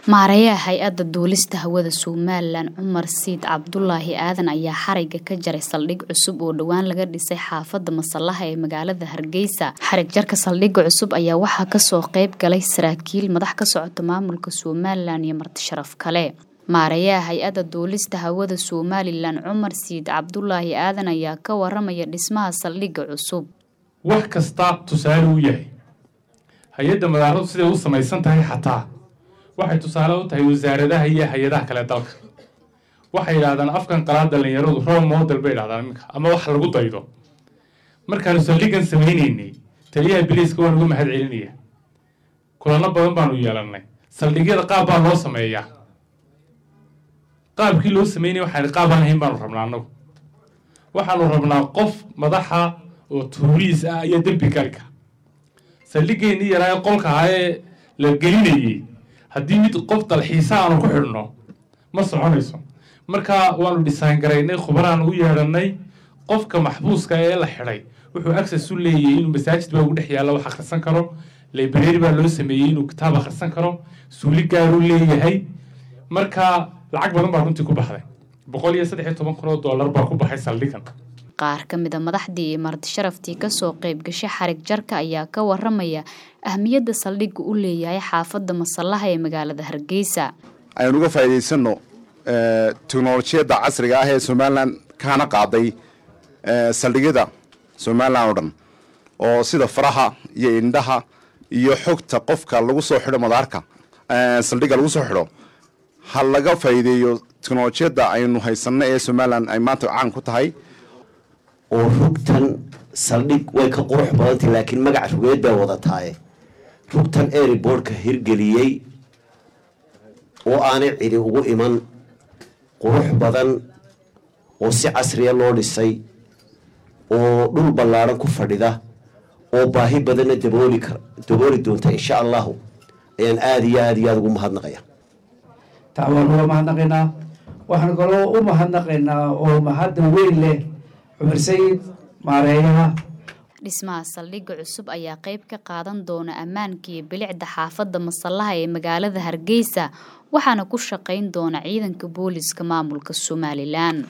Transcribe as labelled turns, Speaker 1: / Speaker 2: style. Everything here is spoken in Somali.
Speaker 1: Maareeyaha Hay-adda Duulista Hawada Somalilan Cumar Siid Cabdulaahi Aadan ayaa xarigga ka jaray saldhig cusub oo dhowaan laga dhisay xaafadda Masallaha ee magaalada Hargeysa. Xarig jarka saldhigga cusub ayaa waxaa kasoo qayb galay saraakiil madax ka socota maamulka Somalilan iyo marti sharaf kale. Maareeyaha Hay-adda Duulista Hawada Somalilan Cumar Siid Cabdulaahi Aadan ayaa ka waramaya dhismaha saldhigga cusub.
Speaker 2: wax kasta tusaale u yahay hay-adda madaaradu siday u samaysan tahay xataa waxay tusaale u tahay wasaaradaha iyo hay-adaha kale dalka waxay yidhahdaan afkan qalaad dhallinyaradu role model bay yidhahdaan iminka ama wax lagu daydo markaanu saldhiggan samaynaynay taliyaha biliiska waan uga mahad celinaya kulano badan baanu yeelannay saldhigyada qaab baa loo sameeyaa qaabkii loo sameynaya waxaan qaab aan ahayn baanu rabnaa annagu waxaanu rabnaa qof madaxa oo tuuriis ah ayaa dembi gali kara saldhiggeenii yaraa qolka ahaa ee la gelinayay haddii mid qof dalxiisa aanu ku xidhno ma soconayso marka waanu dhisaan garaynay khubaraan u yeedhanay qofka maxbuuska ee la xidhay wuxuu access u leeyahay inuu masaajid baa ugu dhex yaalla wax akhrisan karo library baa loo sameeyey inuu kitaab akhrisan karo suuli gaaruu leeyahay marka lacag badan baa runtii ku baxday boqol iyo saddex iyo toban kun oo dollar baa ku baxay saldhigan
Speaker 1: qaar ka mid a madaxdii iyo marti sharaftii kasoo qayb gashay xarig jarka ayaa ka waramaya ahmiyadda saldhigga u leeyahay xaafadda masallaha ee magaalada hargeysa
Speaker 3: aynu uga faa'iidaysanno teknolojiyadda casriga ah ee somalilan kaana qaaday saldhigyada somalilan oo dhan oo sida faraha iyo indhaha iyo xogta qofka lagu soo xidho madaarka saldhigga lagu soo xidho ha laga faa'iideeyo teknolojiyadda aynu haysanno ee somalilan ay maanta caan ku tahay
Speaker 4: oo rugtan saldhig way ka qurux badantay laakiin magac rugeed bay wadataaye rugtan airboortka hirgeliyey oo aanay cidi ugu iman qurux badan oo si casriya loo dhisay oo dhul ballaadhan ku fadhida oo baahi badanna dabooli kar dabooli doonta insha allahu ayaan aada iyo aada iyo aada ugu mahadnaqaya
Speaker 5: taa waan uga mahadnaqaynaa waxaan kaloo u mahadnaqaynaa oo mahadda weyn leh cumar sayid maareeyaha
Speaker 1: dhismaha saldhigga cusub ayaa qayb ka qaadan doona ammaanka iyo bilicda xaafadda masallaha ee magaalada hargeysa waxaana ku shaqayn doona ciidanka booliska maamulka somalilan